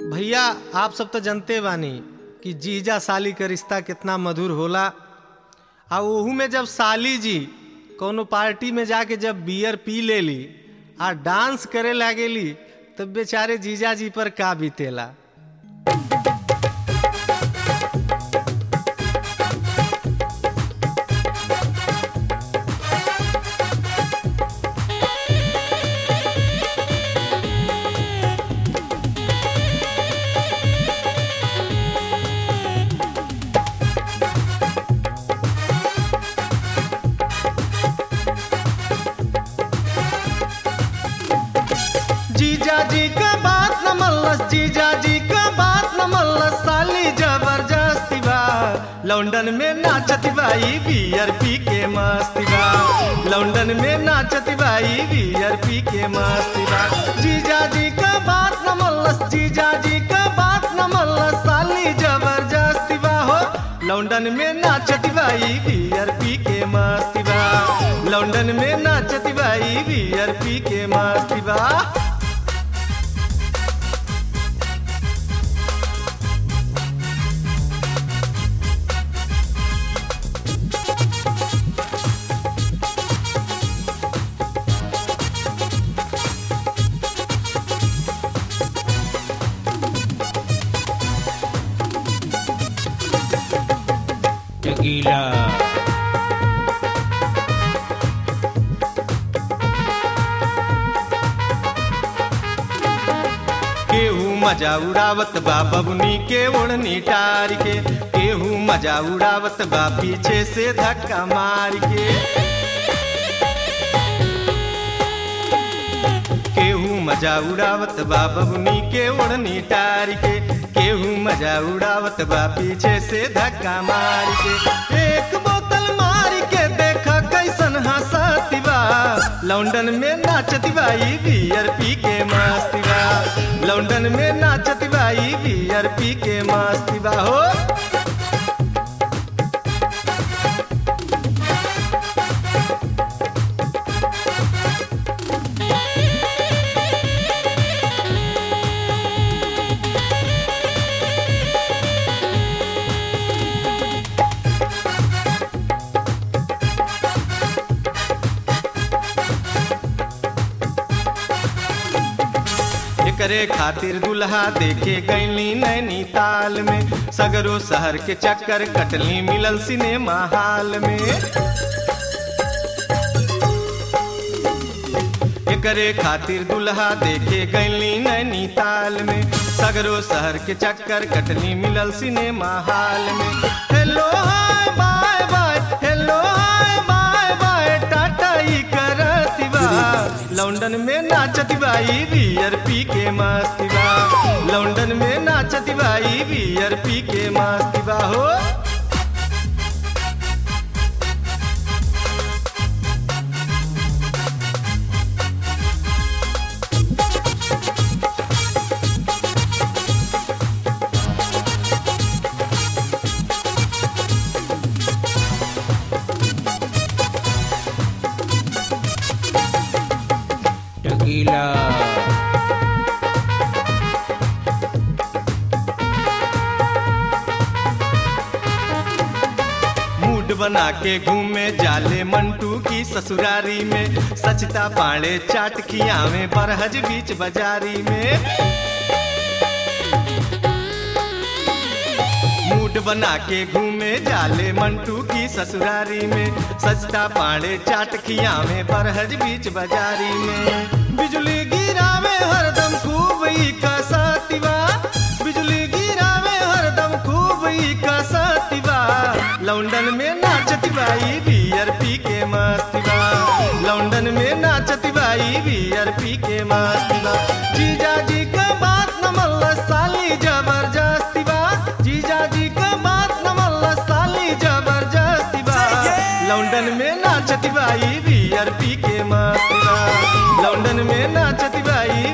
भैया आप सब तो जानते बानी कि जीजा साली का रिश्ता कितना मधुर होला आ ओहू में जब साली जी कोनो पार्टी में जाके जब बियर पी लेली आ डांस करे लागेली तब बेचारे जीजा जी पर का बीतेला जीजा जी का बात न मल्लस जीजा जी का बात न मल्लस साली जबरदस्ती बा लंदन में नाचती बाई बियर पी के मस्ती बा लंदन में नाचती बाई बियर पी के मस्ती बा जीजा जी का बात न मल्लस जीजा जी का बात न मल्लस साली जबरदस्ती बा हो लंदन में नाचती बाई बियर पी के मस्ती बा लंदन में नाचती बाई बियर पी के मस्ती बा Tequila. केहू मजा उड़ावत बा बबुनी के ओढ़नी टार के केहू मजा उड़ावत बा पीछे से धक्का मार के केहू मजा उड़ावत बा बबुनी के ओढ़नी टार के केहू मजा उड़ावत बा पीछे से धक्का मार के एक बोतल मार के देखा कैसन हंसती बा लंदन में नाचती बाई बियर पी के मस्ती बा लंदन में नाचती बाई बियर पी के मस्ती बा हो एकरे खातिर दुल्हा देखे गईली नैनीताल में सगरो शहर के चक्कर कटली मिलल सिनेमा हाल में एकरे खातिर दुल्हा देखे गईली नैनीताल में सगरो शहर के चक्कर कटली मिलल सिनेमा हाल में hello hi bye bye hello hi bye bye tata ई करती बा लंदन में नाचती बाई बियर पी के मस्ती बा लंदन में नाचती बाई बियर पी के मस्ती बा हो Tequila. मूड बना के घूमे जाले मंटू की ससुरारी में सचता पाड़े चाट खियावे बरहज बीच बाजारी में मूड बना के घूमे जाले मंटू की ससुरारी में सचता पाड़े चाट खियावे बरहज बीच बाजारी में बिजली गिरावे हरदम खूब ई कसतिवा बिजली गिरावे हरदम खूब ई कसतिवा लंदन में नाचती बाई बियर पी के मस्ती बा लंदन में नाचती बाई बियर पी के मस्ती बा जीजा जी का बात न मल्ला साली जबरदस्ती बा जीजा जी का बात न मल्ला साली जबरदस्ती बा लंदन में नाचती बाई बियर पी के मस्ती बा लंदन में नाचती बाई